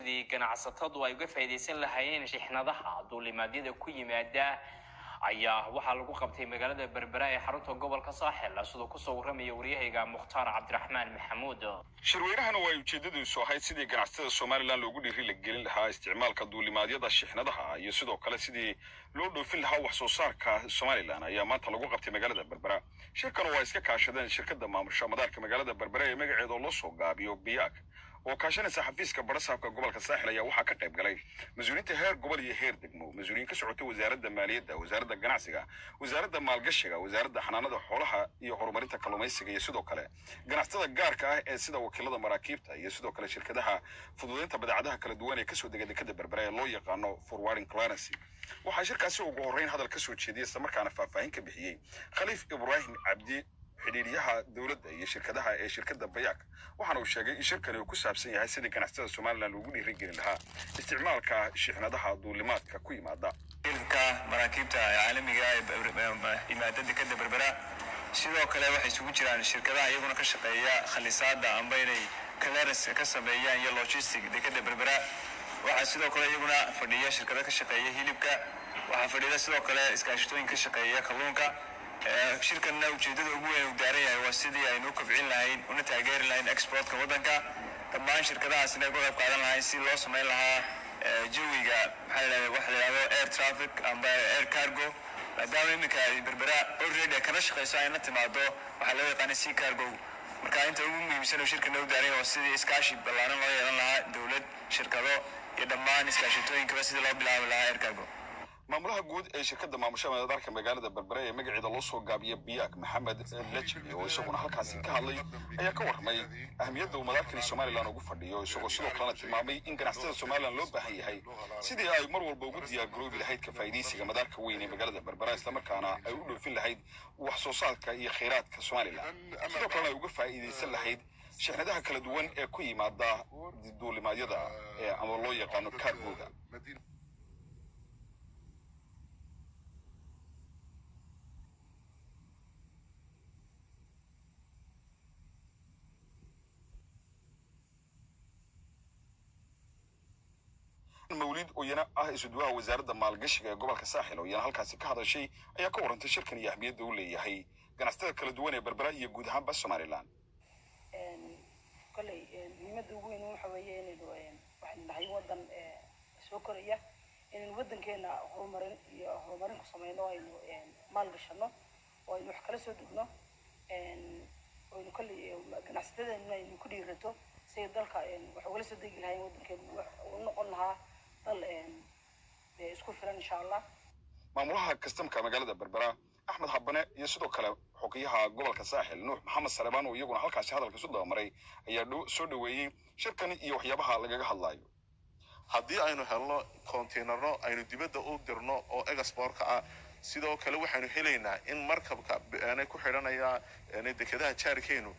sidii ganacsatadu ay uga faa'iidaysan lahaayeen shixnadaha duulimaadyada ku yimaada ayaa waxaa lagu qabtay magaalada berbera ee xarunta gobolka saaxil sidoo kusoo warramaya waryahayga mukhtaar cabdiraxmaan maxamuud shirweynahana waa ujeedadiisu ahayd sidii ganacsatada somalilan loogu dhiiri la gelin lahaa isticmaalka duulimaadyada shixnadaha iyo sidoo kale sidii loo dhoofin lahaa wax soo saarka somalilan ayaa maanta lagu qabtay magaalada berbera shirkan waa iska kaashadeen shirkada maamusha madaarka magaalada berbera ee magaceeda loo soo gaabiyo biyaag oo kaashanaysa xafiiska barasaabka gobolka saaxil ayaa waxaa ka qayb galay mas-uuliyiinta heer gobol iyo heer degmo mas-uuliyiin ka socotay wasaaradda maaliyadda wasaaradda ganacsiga wasaaradda maalgashiga wasaaradda xanaanada xoolaha iyo horumarinta kalluumaysiga iyo sidoo kale ganacsatada gaarka ah ee sida wakiilada maraakiibta iyo sidoo kale shirkadaha fududeynta badeecadaha kala duwan ee kasoo dega dekada berbera ee loo yaqaano forwarding clearancy waxaa shirkaasi ugu horreyn hadal ka soo jeediyey islamarkaana faahfaahin ka bixiyey khaliif ibraahim cabdi xidhiidyaha dowladda iyo shirkadaha ee shirkadda bayaak waxaana uu sheegay in shirkani uu ku saabsan yahay sidii ganacsatada somalilan loogu dhiirigelin lahaa isticmaalka shixnadaha duulimaadka ku yimaada hilibka maraakiibta caalamiga ee yimaada dekada berbera sidoo kale waxay isugu jiraan shirkadaha iyaguna ka shaqeeya khalisaada amba inay clearance ka sameeyaan iyo logistic dekada berbera waxaa sidoo kale iyaguna fadhiya shirkado ka shaqeeya hilibka waxaa fadhida sidoo kale iskaashatooyin ka shaqeeya kalluunka shirkanna ujeedada ugu weyn uu daaran yahay waa sidii aynu u kobcin lahayn una taageeri lahayn exportka waddanka dhammaan shirkadahaasina ay ka qayb qaadan lahayn si loo samayn lahaa jawiga maxaa la waxa la yidhahdo air traffic amba air cargo maadaama iminka ay berbera already ay kana shaqeyso ayna timaado waxaa loo yaqaana sea cargo marka inta ugu muhiimsan uu shirkana u daaran yahay waa sidii iskaashi ballaaran loo yeelan lahaa dowlad shirkado iyo dhammaan iskaashatooyinkaba sidii loo bilaabi lahaa air cargo maamulaha guud ee shirkadda maamusha madaarka magaalada berbera ee magaceeda loo soo gaabiya biyaak maxamed lejbi oo isaguna halkaasi ka hadlay ayaa ka warramay ahmiyadda uu madaarkani somalilan ugu fadhiyo isagoo sidoo kalena tilmaamay in ganacsatada somalilan loo baahan yahay sidii ay mar walba ugu diyaargaroobi lahayd ka faa'iidaysiga madaarka weyn ee magaalada berbera islamarkaana ay u dhoofin lahayd wax soo saarka iyo khayraadka somalilan sidoo kalena ay uga faa'iidaysan lahayd shixnadaha kala duwan ee ku yimaada duulimaadyada ee ama loo yaqaano kaargooga mawlid oo iyana ah isuduwaha wasaaradda maalgashiga ee gobolka saaxil oo iyana halkaasi ka hadashay ayaa ka warrantay shirkan iyo ahmiyadda uu leeyahay ganacsatada kala duwan ee berbera iyo guud ahaanba somalilan kolley muhiimadda ugu weyn waxa weeye inaynu waxaynu nahay waddan soo koraya inaynu waddankeena horumarin iyo horumarin ku sameyno aynu maal gashano oo aynu wax kala soo degno aynu kolley ganacsatadeena aynu ku dhiirato siday dalka wax ugala soo degi lahayn waddankeena wax u noqon lahaa dal isku filan insha allah maamulaha kastamka magaalada berbera axmed habane iyo sidoo kale xogeyaha gobolka saaxil nuux maxamed salebaan oo iyaguna halkaasi hadalka isu dabamaray ayaa soo dhoweeyey shirkan iyo waxyaabaha lagaga hadlayo haddii aynu helno konteynerno aynu dibadda u dirno oo exportka ah sidoo kale waxaynu helaynaa in markabka ku xidhanaya dekedaha jaarkeenu